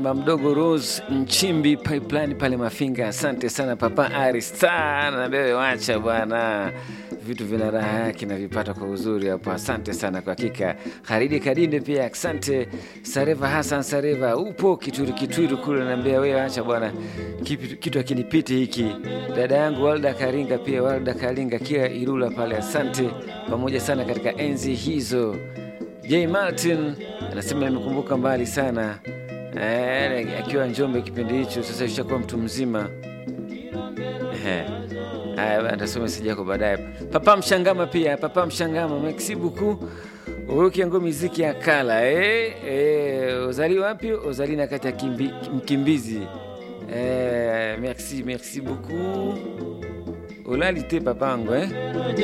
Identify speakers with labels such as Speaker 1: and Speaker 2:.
Speaker 1: mdogo Rose Nchimbi pipeline pale Mafinga. Asante sana papa Aristan, nabewe wacha bwana, vitu vina raha yake na vipata kwa uzuri hapo. Asante sana kwa hakika. Haridi Kadinde pia asante. Sareva Hassan Sareva, upo Kitwiru Kitwiru kule, naambia wewe acha bwana, kitu, kitu akinipiti hiki. Dada yangu Walda Karinga pia, Walda Karinga kia Irula pale, asante pamoja sana katika enzi hizo. J Martin anasema nimekumbuka mbali sana Eh, akiwa Njombe kipindi hicho, sasa ishakuwa mtu mzima. Eh, haya atasoma meseji yako baadaye. Papa Mshangama pia, Papa Mshangama, merci beaucoup. Ukiango miziki ya kala eh, eh, uzali wapi? Uzali na kati ya kimbi, mkimbizi eh, merci merci beaucoup. Ulali te papango eh